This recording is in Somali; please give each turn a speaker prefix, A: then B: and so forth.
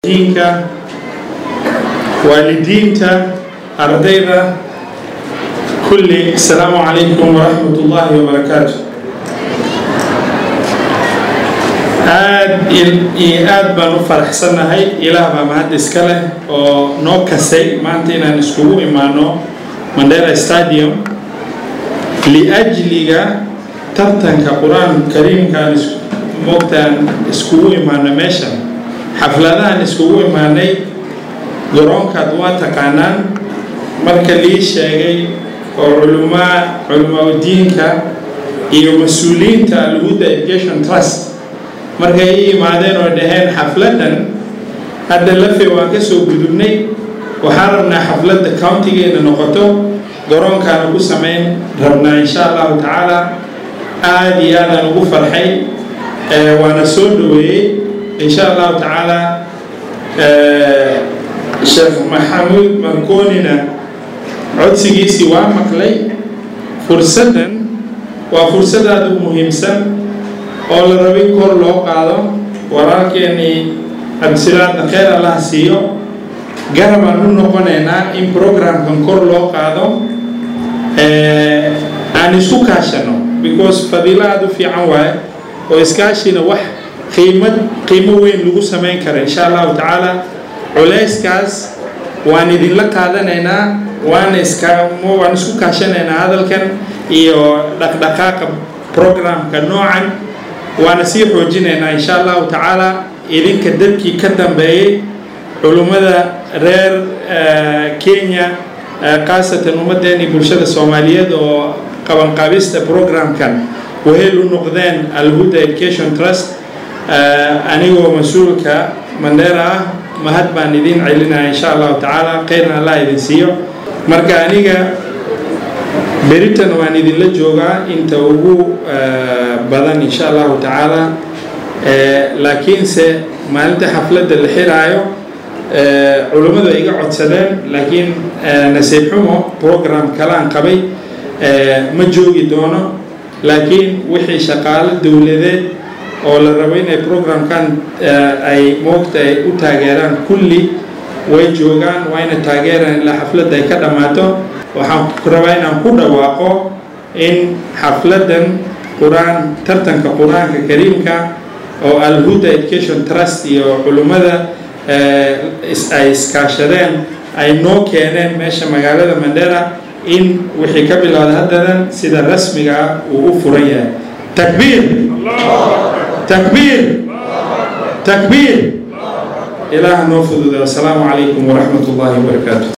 A: diinka waalidiinta ardayda kulli asalaamu calaykum waraxmat ullaahi wabarakaatu aad iyo aad baan u faraxsannahay ilaah baa mahad iska leh oo noo kasay maanta inaan iskugu imaano mandela stadium liajliga tartanka qur-aan kariimkaan moogtaan iskugu imaano meeshan xafladahan iskugu imaanay garoonkaad waa taqaanaan marka lii sheegay oo culumaa culamaa diinka iyo mas-uuliyiinta alhuda education trust markay i imaadeen oo dhaheen xafladan hadda lafe waan ka soo gudubnay waxaan rabnaa xafladda countigeena noqoto garoonkaana ku samayn rabnaa insha allahu tacaala aada iyo aadaan ugu farxay waana soo dhaweeyey insha allahu tacaala sheekh maxamuud markoonina codsigiisii waa maqlay fursaddan waa fursad aada u muhiimsan oo la rabay kor loo qaado walaalkeenii cabdisalaadna kheyr allah siiyo garabaan u noqonaynaa in programkan kor loo qaado aan isku kaashano because fadiilo aada u fiican waaye oo iskaashina wax qiimad qiimo weyn lagu samayn kara insha allahu tacaala culeyskaas waan idinla qaadanaynaa waana iska waan isku kaashanaynaa hadalkan iyo dhaqdhaqaaqa programka noocan waana sii xoojinaynaa insha allahu tacaala idinka dadkii ka dambeeyey culummada reer kenya khaasatan ummaddeeni bulshada soomaaliyeed oo qabanqaabista programkan wahel u noqdeen alhuda education trust anigoo mas-uulka mandheera ah mahad baan idin celinaya insha allahu tacaala kheyrna allah idin siiyo marka aniga beritan waan idinla joogaa inta ugu badan insha allahu tacaala laakiinse maalinta xafladda la xiraayo culummadu ay iga codsadeen laakiin nasiib xumo program kalaan qabay ma joogi doono laakiin wixii shaqaalo dowladeed oo la rabo inay programkan ay moogta ay u taageeraan kulli way joogaan wayna taageeraan ilaa xafladda ay ka dhammaato waxaan rabaa inaan ku dhawaaqo in xafladdan qur-aan tartanka qur-aanka kariimka oo alhuda education trust iyo culummada ay iskaashadeen ay noo keeneen meesha magaalada mandera in wixii ka bilowda haddadan sida rasmiga uu u furan yahay takbiir takbiir takbiir ilaah noo fududa wasalaamu calaykum waraxmat ullaahi wabarakaatu